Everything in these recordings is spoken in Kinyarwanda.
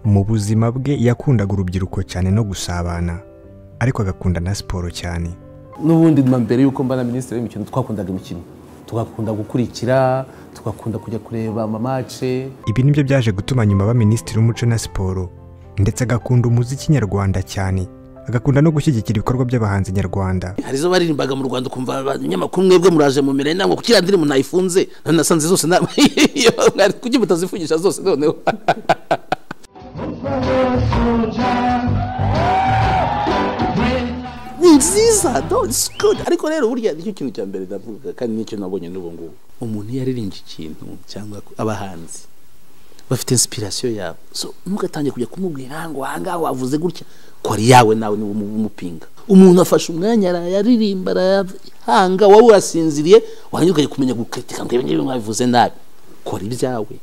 mu buzima bwe yakundaga urubyiruko cyane no gusabana ariko agakunda na siporo cyane n'ubundi mbere y'uko mba na minisitiri w'imikino twakundaga imikino tugakunda gukurikira tugakunda kujya kureba amamace ibi nibyo byaje gutuma nyuma aba minisitiri w'umuco na siporo ndetse agakunda umuziki nyarwanda cyane agakunda no gushyigikira ibikorwa by'abahanzi nyarwanda hari izo baririmbaga mu rwanda ukumva abanyamakuru mwebwe muraje mu mirenge ntabwo kuki iriya ndirimbo nayifunze nasanze zose nta- Mwari- kuki mutazifungisha zose noneho ni nziza no it's good ariko rero burya nicyo kintu cya mbere ndavuga kandi nicyo nabonye n'ubu ngubu umuntu iyo aririmbye ikintu cyangwa abahanzi bafite inspiration yabo so ntugatange kujya kumubwira ngo ahangaha wavuze gutya ko ari yawe nawe niwe umu- umupinga umuntu afashe umwanya arayaririmba arayahanga wowe urasinziriye wanyuka kumenya guketika ngo ibi ngibi mwabivuze nabi kora ibyawe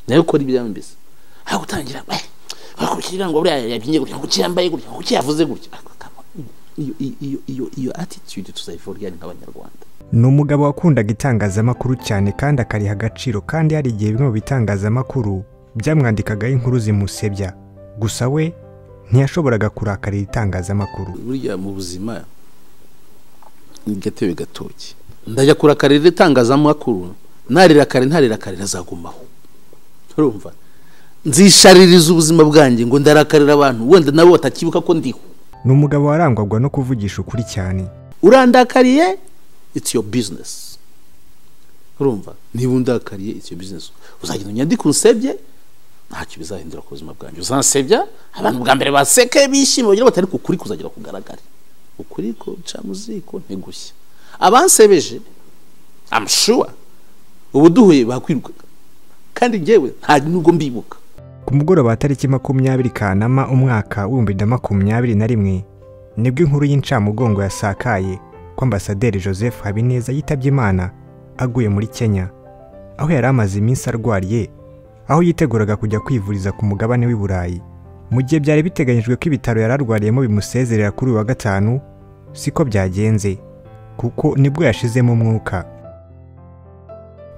nawe kora ibyawe mbese aho gutangira "Eh, bakurikira ngo buriya yabyinnye gutya ngo kuki yambaye gutya ngo kuki yavuze gutya Ako kama- iyo iyo- iyo iyo iyo attitude tuzayivoriyani nk'abanyarwanda ni umugabo wakundaga itangazamakuru cyane kandi akariha agaciro kandi hari igihe bimwe mu bitangazamakuru byamwandikagaho inkuru zimusebya gusa we ntiyashoboraga kurakarira itangazamakuru burya mu buzima ni gatebe gatoki ndajya kurakarira itangazamakuru narirakare narirakare ntazagumaho urumva nzishaririza ubuzima bwanjye ngo ndarakarira abantu wenda nabo batakibuka ko ndiho ni umugabo warangwaga no kuvugisha ukuri cyane urandakariye it's your business urumva niba undakariye it's your business uzagenda unyandike unsebye ntacyo bizahindura ku buzima bwanjye uzansebya abantu bwa mbere baseke bishimye bagira batari kukuri kuzagera kugaragara ukuri ko uca mu ziko ntigushye abansebeje I'm sure ubu duhuye bakwirukaga kandi njyewe nta nubwo mbibuka ku mugoroba wa tariki makumyabiri kanama umwaka w'ibihumbi bibiri na makumyabiri na rimwe nibwo inkuru y'incamugongo yasakaye ko ambasaderi joseph habineza yitabye imana aguye muri kenya aho yari amaze iminsi arwariye aho yiteguraga kujya kwivuriza ku mugabane w'i burayi mu gihe byari biteganyijwe ko ibitaro yari arwariyemo bimusezerera kuri uyu wa gatanu siko byagenze kuko nibwo yashizemo umwuka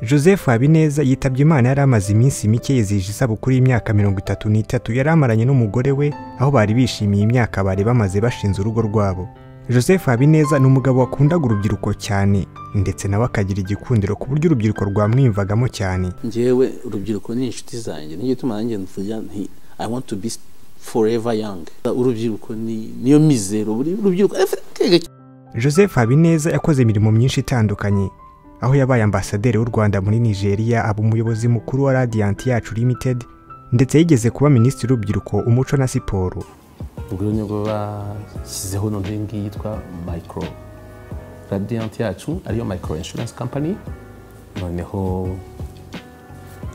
joseph habineza yitabye imana yari amaze iminsi mike yizihije isabukuru y'imyaka mirongo itatu n'itatu yari amaranye n'umugore we aho bari bishimiye imyaka bari bamaze bashinze urugo rwabo joseph habineza ni umugabo wakundaga urubyiruko cyane ndetse nawe akagira igikundiro ku buryo urubyiruko rwamwiyumvagamo cyane njyewe urubyiruko ni inshuti zanjye nicyo gituma nanjye mvuga nti i want to be forever young urubyiruko ni niyo mizero buri urubyiruko Everything. joseph habineza yakoze imirimo myinshi itandukanye aho yabaye ambasaderi w'u rwanda muri nigeria aba umuyobozi mukuru wa radiyanti yacu limited ndetse yigeze kuba minisitiri w'urubyiruko umuco na siporo ubwo rero nibwo bashyizeho none iyi ngiyi yitwa micro radiyanti yacu ariyo micro insurance company noneho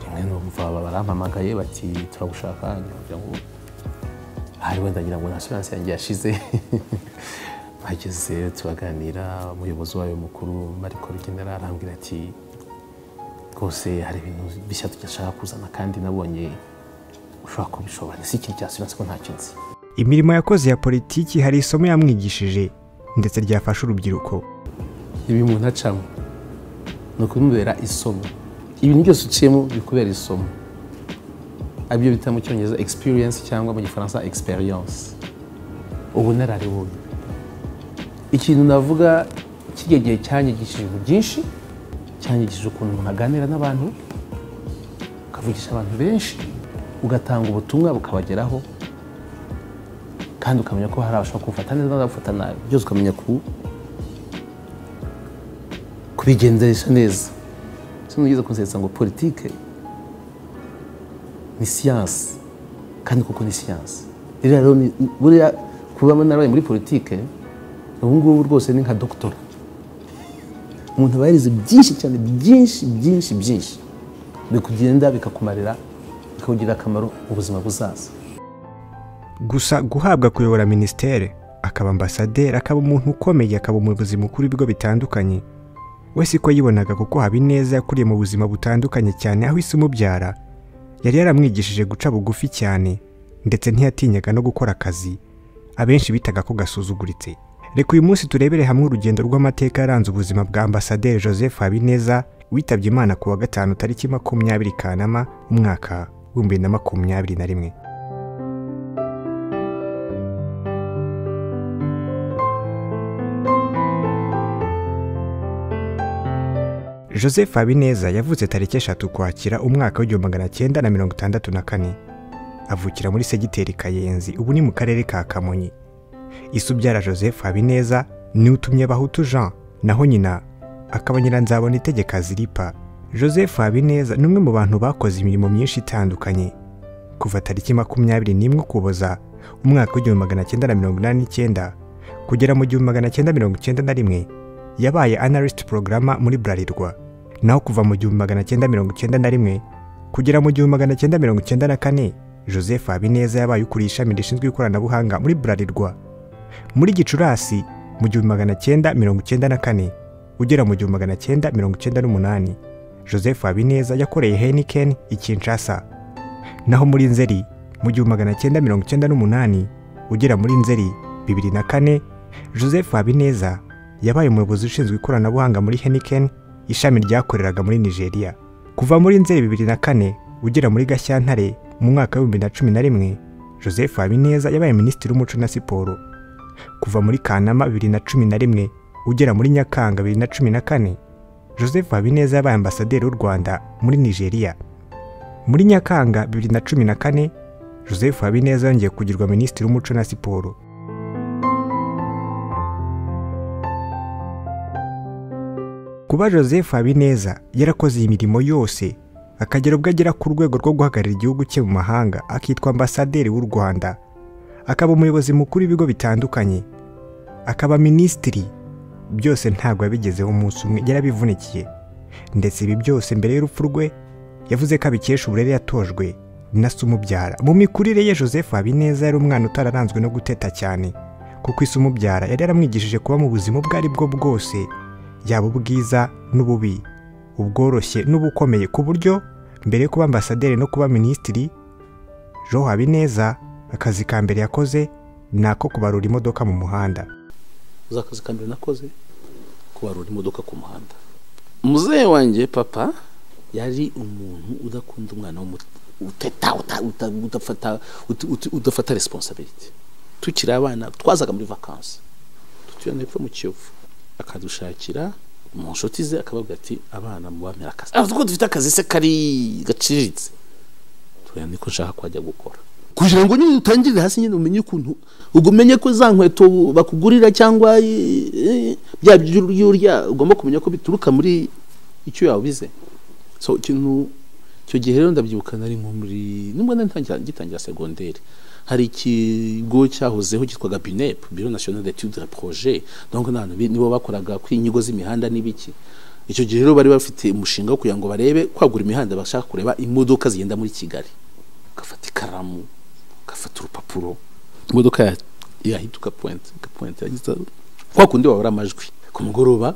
rimwe numva barampamagaye bati turagushaka ngira ngo hari wenda ngira ngo nta assurance yanjye yashize hageze turaganira umuyobozi wayo mukuru mariko rugenera arambwira ati rwose hari ibintu bishya tudashaka kuzana kandi nabonye ushobora kubishobora si ikintu cya assurance ko ntacyo nzi imirimo yakoze ya politiki hari isomo yamwigishije ndetse ryafasha urubyiruko ibi umuntu acamo ni ukumubera isomo ibintu byose uciyemo bikubera isomo aribyo bita mu cyongereza experience cyangwa mu gifaransa experience ubunararibonye ikintu navuga kijya gihe cyanyigishije ibintu byinshi cyanyigishije ukuntu umuntu aganira n'abantu ukavugisha abantu benshi ugatanga ubutumwa bukabageraho kandi ukamenya ko hari abashobora kufata neza n'abafata nabi byose ukamenya ku kubigenderesha neza sino ugeze kunsetsa ngo politike ni siyansi kandi kuko ni siyansi ririya rero ni- buriya kuba narabaye muri politike ubu ngubu rwose ni nka dogitora umuntu aba yarize byinshi cyane byinshi byinshi byinshi bikugenda bikakumarira bikakugirira akamaro mu buzima buzaza gusa guhabwa kuyobora minisiteri akaba ambasaderi akaba umuntu ukomeye akaba umuyobozi mukuru w'ibigo bitandukanye we siko yibonaga kuko habineza yakuriye mu buzima butandukanye cyane aho isi imubyara yari yaramwigishije guca bugufi cyane ndetse ntiyatinyaga no gukora akazi abenshi bitaga ko gasuzuguritse reka uyu munsi turebere hamwe urugendo rw'amateka yaranze ubuzima bwa ambasaderi joseph habineza witabye imana ku wa gatanu tariki makumyabiri kanama umwaka w'ibihumbi bibiri na makumyabiri na rimwe joseph habineza yavutse tariki eshatu ukwakira umwaka w'igihumbi magana cyenda na mirongo itandatu na kane avukira muri segiteri kayenzi ubu ni mu karere ka kamonyi isubyara joseph habineza ni utumye bahutu jean naho nyina akaba nyiranzabona itegeka ziripa joseph habineza ni umwe mu bantu bakoze imirimo myinshi itandukanye kuva tariki makumyabiri n'imwe ukuboza umwaka w'igihumbi magana cyenda na mirongo inani n'icyenda kugera mu gihumbi magana cyenda mirongo icyenda na rimwe yabaye analyst porogaramu muri burarirwa naho kuva mu gihumbi magana cyenda mirongo icyenda na rimwe kugera mu gihumbi magana cyenda mirongo icyenda na kane joseph habineza yabaye ukuriye ishami rishinzwe ikoranabuhanga muri burarirwa muri gicurasi mu gihumbi magana cyenda mirongo icyenda na kane ugera mu gihumbi magana cyenda mirongo icyenda n'umunani joseph habineza yakoreye heniken i kinshasa naho muri nzeri mu gihumbi magana cyenda mirongo icyenda n'umunani ugera muri nzeri bibiri na kane joseph habineza yabaye umuyobozi ushinzwe ikoranabuhanga muri heniken ishami ryakoreraga muri nigeria kuva muri nzeri bibiri na kane ugera muri gashyantare mu mwaka w'ibihumbi na cumi na rimwe joseph habineza yabaye minisitiri w'umuco na siporo kuva muri kanama bibiri na cumi na rimwe ugera muri nyakanga bibiri na cumi na kane joseph habineza yabaye ambasaderi w'u rwanda muri nigeria muri nyakanga bibiri na cumi na kane joseph habineza yongeye kugirwa minisitiri w'umuco na siporo kuba joseph habineza yarakoze iyi mirimo yose akagera ubwo agera ku rwego rwo guhagararira igihugu cye mu mahanga akitwa ambasaderi w'u rwanda akaba umuyobozi mukuru w'ibigo bitandukanye akaba minisitiri byose ntabwo yabigezeho umunsi umwe yarabivunikiye ndetse ibi byose mbere y'urupfu rwe yavuze ko abikesha uburere yatojwe na se umubyara mu mikurire ye joseph habineza yari umwana utararanzwe no guteta cyane kuko isi umubyara yari yaramwigishije kuba mu buzima ubwo ari bwo bwose yaba ubwiza n'ububi ubworoshye n'ubukomeye ku buryo mbere yo kuba ambasaderi no kuba minisitiri jo habineza akazi ka mbere yakoze ni ako kubarura imodoka mu muhanda uzi akazi ka mbere nakoze kubarura imodoka ku muhanda muzehe wanjye papa yari umuntu udakunda umwana uteta udafata resiponsabiriti tukiri abana twazaga muri vakansi tutuyana hepfo mu kiyovu akadushakira mu nshuti ze akababwira ati abana mubamira akazi avuga ko dufite akazi se kari gaciriritse tureba niko nshaka kwajya gukora kugira ngo nyine utangirire hasi nyine umenye ukuntu ugumenye ko za nkweto bakugurira cyangwa eh, bya byo urya ugomba kumenya ko bituruka muri icyo yabize so ikintu icyo gihe rero ndabyibuka nari nko muri nubwo nari ntangira ngitangira segonderi hari ikigo cyahozeho cyitwaga BINEP Bureau National d'Etudes de Projet donc n'abantu bi- nibo bakoraga ku inyigo z'imihanda n'ibiki icyo gihe rero bari bafite umushinga wo kugira ngo barebe kwagura imihanda bashaka kureba imodoka zigenda muri Kigali ugafata ikaramu ugafata urupapuro imodoka ya- yahita ugapointa ugapointa yagize kwa kundi wabura amajwi ku mugoroba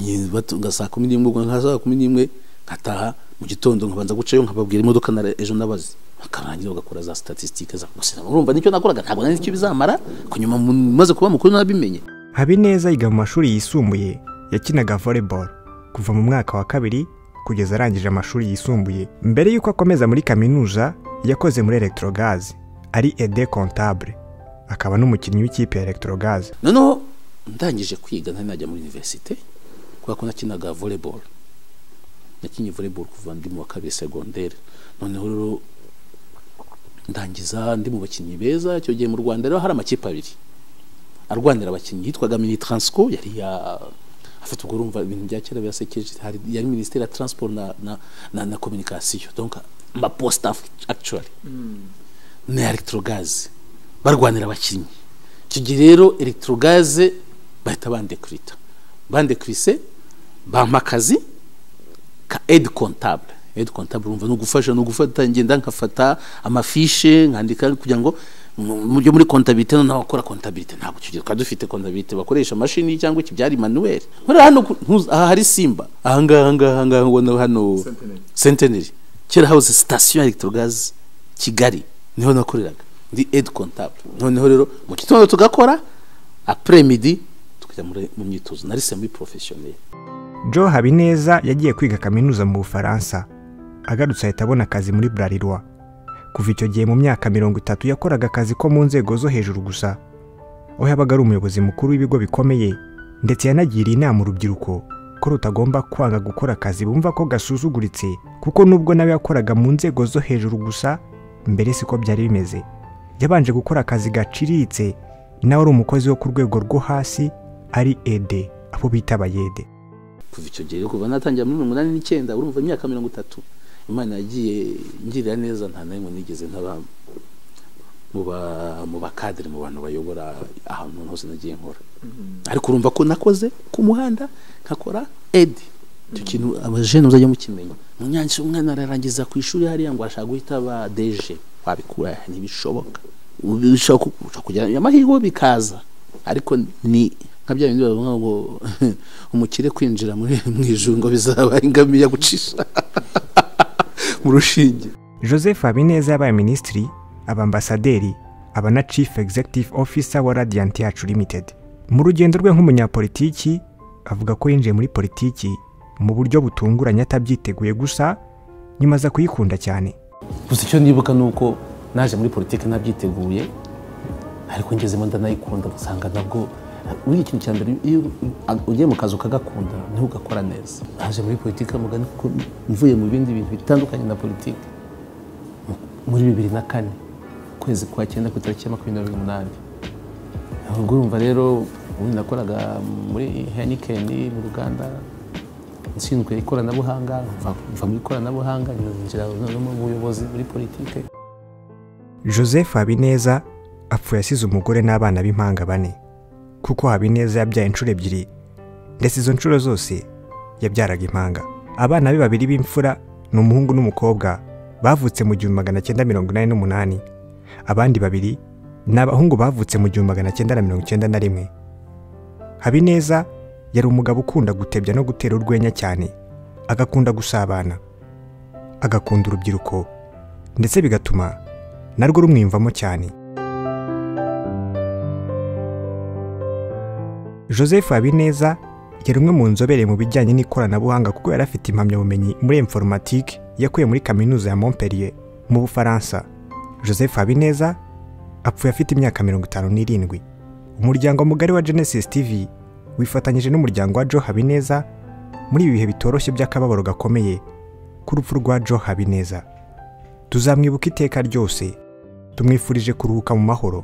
nyine batunga saa kumi n'imwe ubwo nka saa kumi n'imwe nkataha mu gitondo nkabanza gucayo nkababwira imodoka na ejo nabazi bakarangira bagakora za statisitike za gusa urumva nicyo nakoraga ntabwo nari icyo bizamara ku nyuma mu- maze kuba mukuru nabimenye habineza yiga mu mashuri yisumbuye yakinaga volleyball kuva mu mwaka wa kabiri kugeza arangije amashuri yisumbuye mbere y'uko akomeza muri kaminuza yakoze muri electrogaz ari ede comptable akaba n'umukinnyi w'ikipe ya electrogaz noneho ndangije kwiga ntari najya muri universite kubera ko nakinaga volleyball nakinye volleyball kuva ndi mu wa kabiri segonderi noneho rero ndangiza ndi mu bakinnyi beza icyo gihe mu rwanda rero hari amakipe abiri arwanira abakinnyi yitwaga mini transco yari ya afite ubwo urumva ibintu bya kera birasekeje hari yari minisiteri ya transport na na na, na communication donc amaposta actually na electrogaze barwanira abakinnyi icyo gihe rero electrogaze bahita bandekurita bandekurise bampa akazi ka aide comptable aide comptable urumva ni ugufasha ni ugufata ngenda nkafata amafishe nkandika kugira ngo mu- mu byo muri comptabilité noneho abakora comptabilité ntabwo icyo gihe twari dufite comptabilité bakoresha mashini cyangwa iki byari manuel hariya hano ku- ntuzi- aha hari simba aha ngaha ngaha ngaha ubona hano centenary kera house station ya electrogaze kigali niho nakoreraga ndi aide comptable noneho rero mu gitondo tugakora après midi tukajya muri- mu myitozo nari semi professionnel joe habineza yagiye kwiga kaminuza mu bufaransa agarutse ahita abona akazi muri burarirwa kuva icyo gihe mu myaka mirongo itatu yakoraga akazi ko mu nzego zo hejuru gusa aho yabaga ari umuyobozi mukuru w'ibigo bikomeye ndetse yanagiriye inama urubyiruko abakora utagomba kwanga gukora akazi bumva ko gasuzuguritse kuko nubwo nawe yakoraga mu nzego zo hejuru gusa mbere siko byari bimeze yabanje gukora akazi gaciriritse nawe ari umukozi wo ku rwego rwo hasi ari ede abo bita abayede kuva icyo gihe kuva natangira muri mirongo inani n'icyenda urumva imyaka mirongo itatu imana yagiye ngirira neza nta na rimwe nigeze nkaba mu ba- mu bakadere mu bantu bayobora ahantu hose nagiye nkora ariko urumva ko nakoze ku muhanda nkakora edi icyo kintu abajene muzajya mukimenya munyanshi umwana ararangiza ku ishuri hariya ngo ashaka guhita aba deje wabikura he? ntibishoboka Ubu bishobora ku- ushobora kugira amahirwe bikaza ariko ni nka bya bindi bavuga ngo umukire kwinjira muri mu ijuru ngo bizaba ingamiya gucisha mu rushinge joseph habineza yabaye minisitiri abambasaderi aba na chief executive officer wa radiant yacu limited mu rugendo rwe nk'umunyapolitiki avuga ko yinjiye muri politiki mu buryo butunguranye atabyiteguye gusa nyuma aza kuyikunda cyane gusa icyo nibuka ni uko naje muri politiki nabyiteguye ariko ngezemo ndanayikunda usanga nabwo buriya ikintu cya mbere iyo ugiye mu kazi ukagakunda niho ugakora neza naje muri politiki mugani kuko mvuye mu bindi bintu bitandukanye na politiki Mu- muri bibiri na kane ukwezi kwa cyenda ku itariki ya makumyabiri n'umunani ubwo urumva rero ubundi nakoraga muri heineken mu ruganda nshinzwe ikoranabuhanga mva mva mu ikoranabuhanga ninjira no mu buyobozi muri politiki joseph habineza apfuye asize umugore n'abana b'impanga bane kuko habineza yabyaye inshuro ebyiri ndetse izo nshuro zose yabyaraga impanga abana be babiri b'imfura ni umuhungu n'umukobwa bavutse mu gihumbi magana cyenda mirongo inani n'umunani abandi babiri ni abahungu bavutse mu gihumbi magana cyenda na mirongo icyenda na rimwe habineza yari umugabo ukunda gutebya no gutera urwenya cyane agakunda gusabana agakunda urubyiruko ndetse bigatuma narwo rumwiyumvamo cyane joseph habineza yari umwe mu nzobere mu bijyanye n'ikoranabuhanga kuko yari afite impamyabumenyi muri informatike yakuye muri kaminuza ya montpellier mu bufaransa joseph habineza apfuye afite imyaka mirongo itanu n'irindwi umuryango mugari wa genesis tv wifatanyije n'umuryango wa joe habineza muri ibi bihe bitoroshye by'akababaro gakomeye ku rupfu rwa joe habineza tuzamwibuka iteka ryose tumwifurije kuruhuka mu mahoro